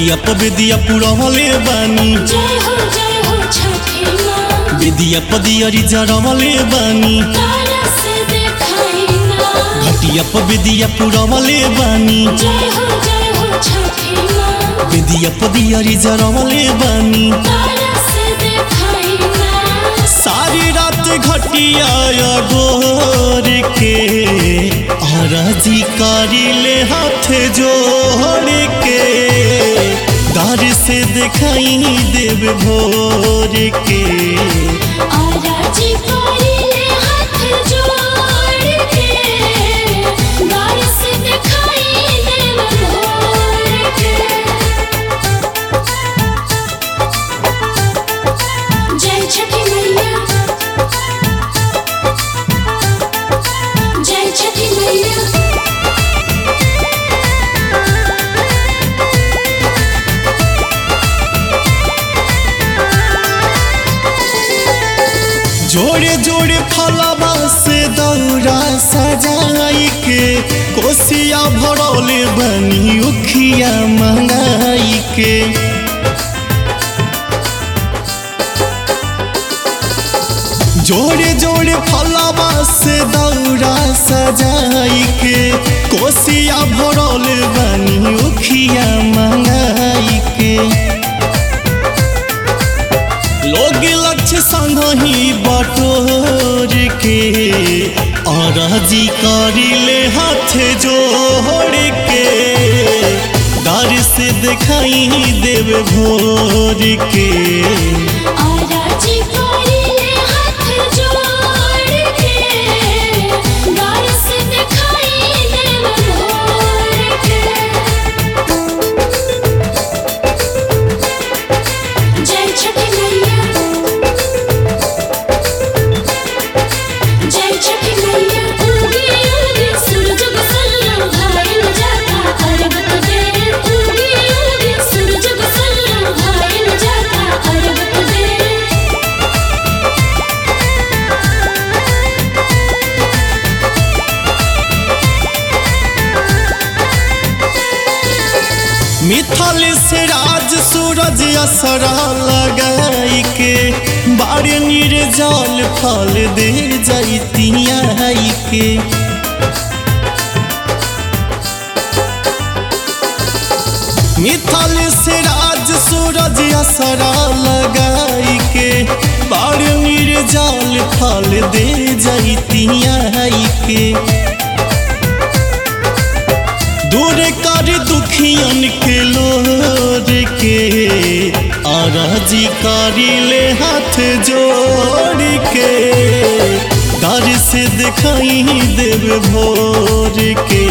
घटिया प बेदिया पुरवले बानी जय हो जय हो छठी माँ बेदिया प दियरी जरवले बानी तारा से देखाई ना घटिया प बेदिया पुरवले बानी जय हो जय हो छठी माँ बेदिया प दियरी जरवले बानी तारा से देखाई ना सारी रात घटिया गोर के हराजी कारिले हाथ जोड़ के दार से दिखाई देव भोर के आराजी कोरिले हाथ जोड़ के गार से दिखाई देव भोर के जय छठी मैया जय छठी मैया जोड़े जोड़े फलवा से दौरा सजाई के कोसिया भरौले बनी उखिया मंगाई के जोड़े जोड़े फलवा से दौरा सजाई के कोसिया भरौले बनी उखिया मंगाई के लोग लक्ष्य संग ही बटोर के अरजी करिले हाथ जोड़ के दर से दिखाई देव भोर के आराजी कोरिले हाथ जोड़ के गार से दिखाई देव भोर के जय छठी मैया जय छठी मैया उगी उगी सूरज गोसल्ला भाई न जाता अरब तो दे उगी उगी सूरज गोसल्ला भाई न जाता अरब तो दे मिथल से राज सूरज असरा लगाई के बारे निर्जल फल दे जैतिया के मिथल से राज सूरज असरा लगाई के बारे निर्जल फल दे जैतिया के दूर कर दुखियन के लोर के अरजी करिले हाथ जोड़ के दर से दिखाई देव भोर के